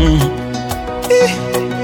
Mm. Eh.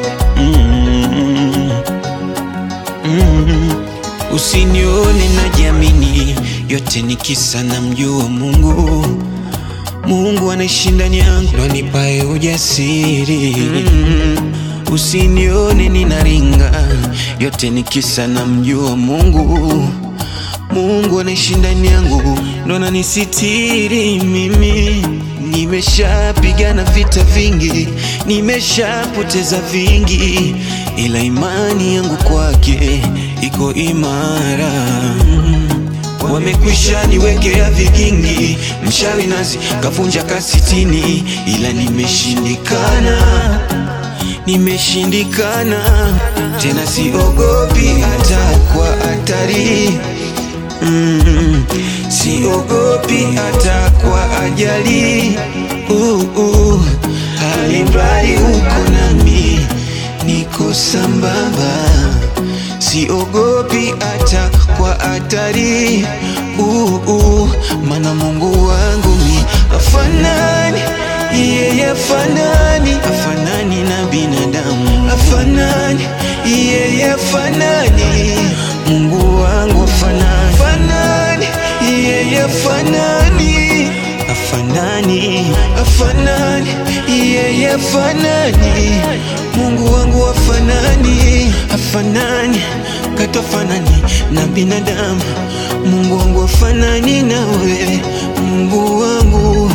Mm. Mm. Usinione najiamini, yote ni kisa na mjua Mungu. Mungu anaishi ndani yangu, ndo anipae ujasiri. Usinione ninaringa, yote ni kisa na mjua Mungu. Mungu anaishi ndani yangu, ndo ananisitiri mimi. Nimeshapigana vita vingi, nimeshapoteza vingi, ila imani yangu kwake iko imara. Wamekwisha niwekea vigingi, mshawi nazi kavunja kasitini, ila nimeshindikana, nimeshindikana tena, siogopi hata kwa hatari mm, siogopi hata kwa ajali uh, uh, alimradi uko nami, niko sambamba siogopi hata kwa hatari uh, uh, mana Mungu wangu mi afanani yeye afanani afanani na binadamu afanani yeye afanani Mungu wangu afanani afanani yeye afanani afanani afanani yeye afanani Mungu wangu afanani afanani katofanani na binadamu Mungu wangu afanani nawe Mungu wangu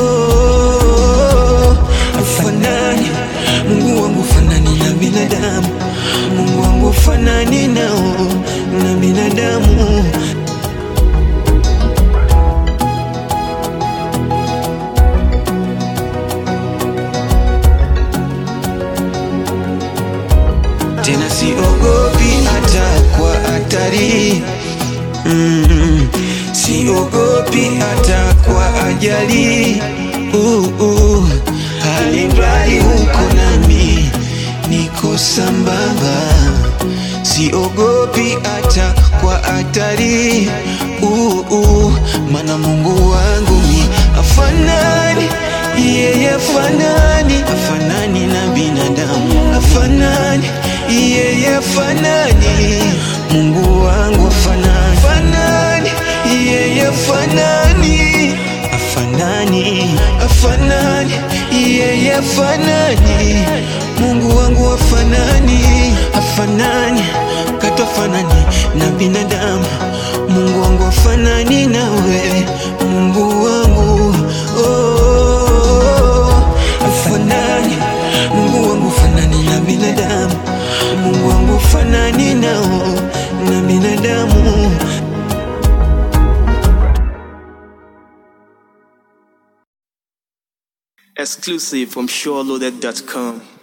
oh, afanani Mungu wangu afanani na binadamu Mungu wangu afanani nao na binadamu tena siogopi hata kwa hatari mm, siogopi hata kwa ajali uh, uh, alimradi uko nami niko sambamba siogopi hata kwa hatari uh, uh, mana Mungu wangu mi afanani yeye afanani afanani na binadamu afanani yeye afanani Mungu wangu afanani afanani yeye afanani afanani afanani yeye afanani Mungu wangu afanani afanani katofanani na binadamu Mungu wangu afanani nawe Mungu wangu oh, afanani Mungu wangu fanani na binadamu Mungu wangu fanani nao na binadamu Exclusive from SureLoaded.com.